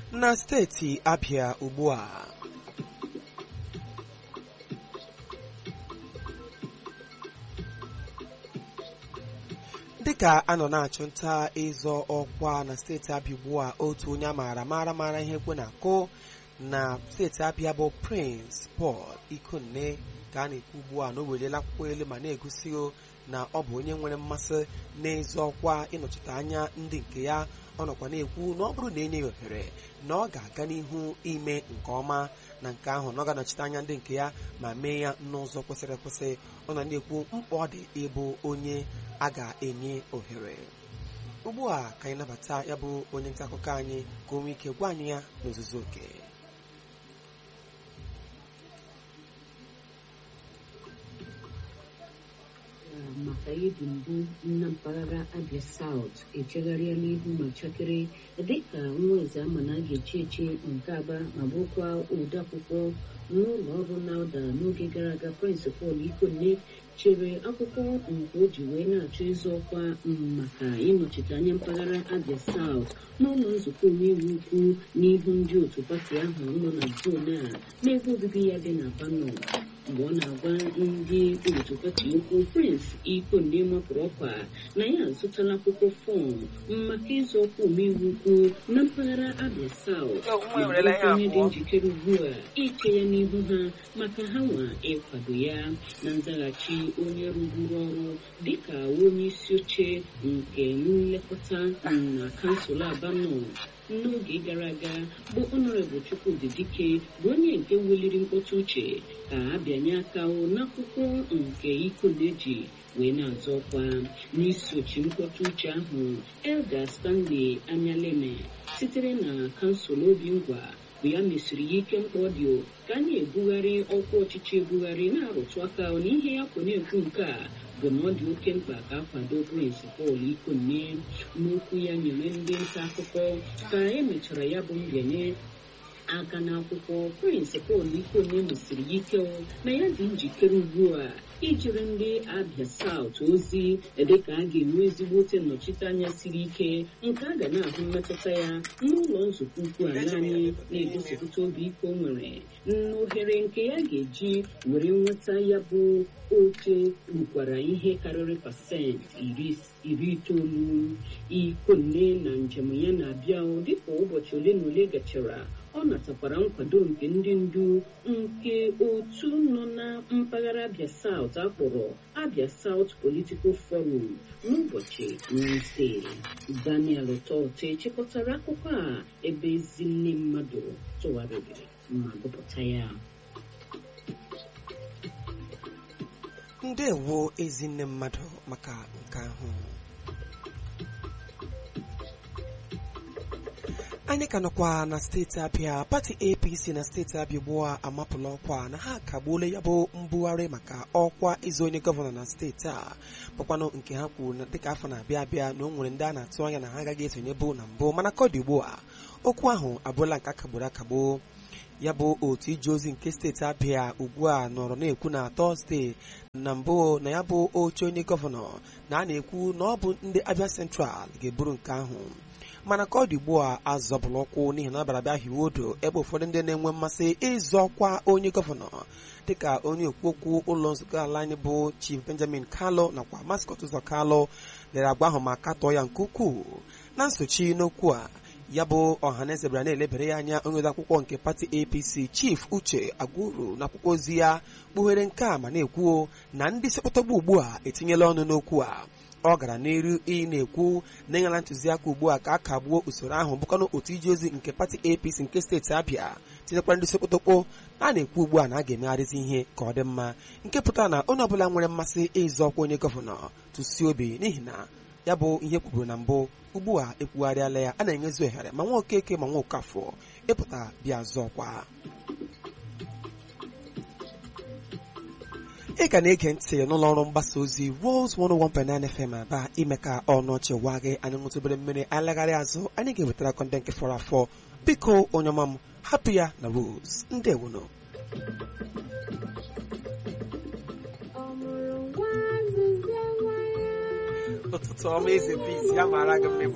na steeti Abia ugbu a dịka a nọ na-achụ nta ịzọ ọkwa na steeti Abia ugbu a otu onye a maara mara mara ihe ekwe na-akụ na steeti Abia bụ Prince Paul Ikonne ka a na-ekwu ugbu a na o weliela akwụkwọ elu ma na-egosi na ọ bụ onye nwere mmasị n'ịzọ ọkwa ịnọchite anya ndị nke ya ọ nọkwa na-ekwu na ọ bụrụ na enye ya ohere na ọ ga-aga n'ihu ime nke ọma na nke ahụ na ọ ga-anọchite anya ndị nke ya ma mee ya n'ụzọ kwesịrị ekwesị ọ nọ na-ekwu mkpa ọ dị ịbụ onye a ga-enye ohere ugbu a ka anyị nabata ya bụ onye nta akụkọ anyị ka o nwee ike gwa anyị ya n'ozuzu oke maka ibu mbụ na mpaghara Abia South echegharịa n'ihu ma chakere dịka nwa eze ama na a ga-echi echi nke aba ma bụrụkwa odeakwụkwọ n'ụlọ ọrụ NAUDA n'oge gara aga Prince Paul Ikonne chere akwụkwọ nke o ji wee na-achọ ịzọ ọkwa maka ịnọchite anya mpaghara Abia South n'ụlọ nzukọ omeiwu ukwu n'ihu ndị otu pati ahụ nọ na zon a n'ebe obibi ya dị na Bano mgbe ọ na-agwa ndị otu pati okwu Prince Ikonne mapụrụ ọkwa na ya azụtala akwụkwọ fọm maka ịzọ ọkwa omeiwu ukwu na mpaghara Abia South onye dị njikere ugbu a iche ya n'ihu ha maka ha nwa ịkwado ya na nzaghachi onye rụburu ọrụ dịka onye isi oche nke nlekọta na kansụl Abano n'oge gara aga bụ ọnọrebụl Chukwudi Dike bụ onye nke weliri mkpọtụ uche ka a bịanye aka n'akwụkwọ nke Ikonne ji wee na-azọ ọkwa n'isochi mkpọtụ uche ahụ Elda Stanley Anyaleme sitere na kansụl obi ngwa bụ ya mesiri ya ike mkpa ọ dị ka a na-ebugharị ọkwa ọchịchị ebugharị na-arụtụ aka na ihe ya kwụ na-ekwu nke a bụ na ọ dị oke mkpa ka akwado Prince Paul Ikonne n'okwu ya nyere ndị nta akụkọ ka emechara ya bụ mbịanye aka n'akwụkwọ Prince Paul Ikonne mesiri ya ike na ya dị njikere ugbu a ijiri ndị Abia South ozi dịka a ga-enwe ezigbote nnọchiteanya siri ike nke a ga na-ahụ mmetụta ya n'ụlọ nzukọ ukwu a naanị na-egosipụta obi ike o nwere n'ohere nke ya ga-eji were nweta ya bụ oche rukwara ihe karịrị pasentị iri itoolu Ikonne na njem ya na-abịa dịka ụbọchị ole na ole gachara ọ natakwara nkwado nke ndị ndu nke otu nọ na mpaghara Abia South akpọrọ Abia South Political Forum n'ụbọchị Wednesday Daniel Tote chịkọtara akụkọ a ebe ezinne mmadụ tụgharịrị ma gụpụta ya ndewo ezinne mmadụ maka nke ahụ anyị ka nọkwa na steeti Abia pati APC na steeti Abia ugbu a amapụla ọkwa na ha akagbuola ya bụ mbugharị maka ọkwa ịzụ onye gọvanọ na steeti a bụkwanụ nke ha kwuru na dịka afọ na-abịa abịa na o nwere ndị a na-atụ anya na ha agaghị esonye bụ na mbụ mana ka ọ dị ugbu a okwu ahụ abụrụla nke akagburu akagbo ya bụ otu ije ozi nke steeti Abia ugbu a nọrọ na-ekwu na Tọzdee na mbụ na ya bụ oche onye gọvanọ na a na-ekwu na ọ bụ ndị Abia Central ga-eburu nke ahụ mana ka ọ dị ugbu a azọbụla ụkwụ n'ihi na ọ bịara bịa hiwe odo ebe ụfọdụ ndị na-enwe mmasị ịzọ ọkwa onye gọvanọ dịka onye okwu okwu ụlọ nzukọ ala anyị bụ Chief Benjamin Kalu nakwa Mascot Ụzọ Kalu lere agba ahụ ma katọọ ya nke ukwuu na nsochi n'okwu a ya bụ ọhaneze bịara na-elebere ya anya onye odeakwụkwọ nke pati APC Chief Uche Agwuru na akwụkwọ ozi ya kpughere nke a ma na-ekwu na ndị sekpọtọgbu ugbu a etinyela ọnụ n'okwu a ọ gara n'iru ị na-ekwu na ịnyala ntụziaka ugbu a ka a kagbuo usoro ahụ bụkwanụ otu ije ozi nke pati APC nke steeti Abia tinyekwara ndị sekpotokpo a na-ekwu ugbu a na a ga-emegharịzi ihe ka ọ dị mma nke pụtara na onye ọbụla nwere mmasị ịzọ ọkwa onye gọvanọ tụsie obi n'ihi na ya bụ ihe kwuburu na mbụ ugbu a ekwugharịala ya a na-enyezi ohere ma nwa okeke ma nwa okafọ ịpụta bịa zọọkwa ị ka na-ege ntị n'ụlọ ọrụ mgbasa ozi Rose 101.9 FM aba ime ka ọnụ ọchị waa gị anyị ṅụtụbere mmiri anyị lagharị azụ anyị ga-ewetara kọnde nke fọrọ afọ biko onye ọma m hapụ ya na Rose ndewono ụtụtụ ọma eze peace ya mara gị mma